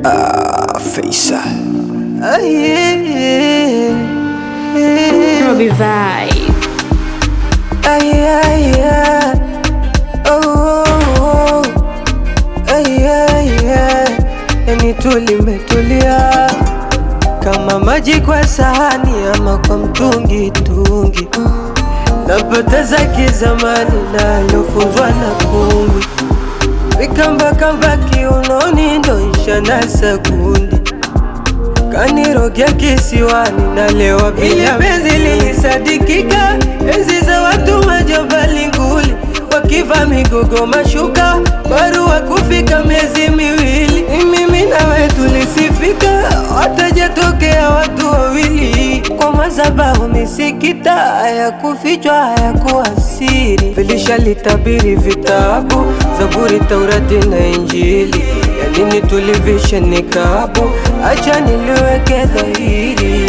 Ah, Faisal. Robbie Vibe. Yani tulimetulia kama maji kwa sahani ama kwa mtungi tungi, napoteza kizamani nalofunzwa na kungwi, vikambakamba kiunoni ndo ishana sekundi kanirogea kisiwani na lewa bila penzi lilisadikika, enzi za watu majabali nguli wakiva migogo mashuka, barua kufika miezi miwili, mimi nawe tulisifika, watajatokea watu wawili kwa mazabahu misikita, hayakufichwa hayakuwa siri, vilishalitabiri vitabu, Zaburi, Taurati na Injili, ya nini tulivishe nikabu, acha niliweke dhahiri.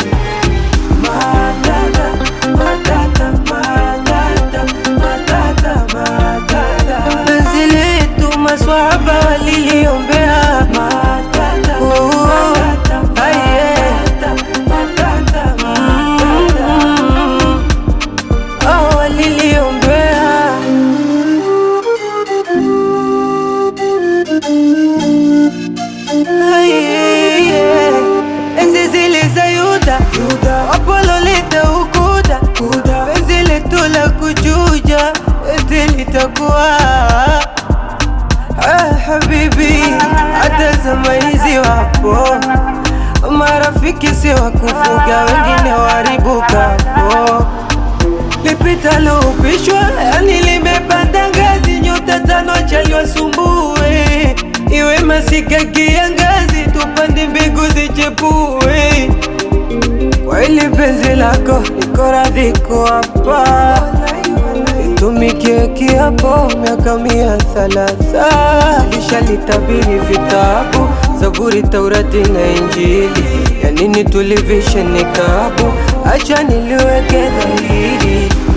Matata, matata, matata, matata, matata. Penzi letu maswahaba waliliombea Oh, aye. Mm, oh, waliliombea Aye, enzi zile za Yuda Apolo leta ukuda penzi letu la kuchuja eti litakuwa Ah, habibi, hata zama hizi wapo marafiki si wa kufuga, wengine waribu kapo lipita lupishwa, yani limepanda ngazi, nyota tano chaliwasumbue, iwe masika kiangazi, tupande mbegu zichepue. Kwa ili penzi lako niko radhi kuapa, itumikie kiapo miaka mia thalatha. Lishalitabiri vitabu, Zaburi, Taurati na Injili, ya nini tulivishe nikabu, acha niliweke dhahiri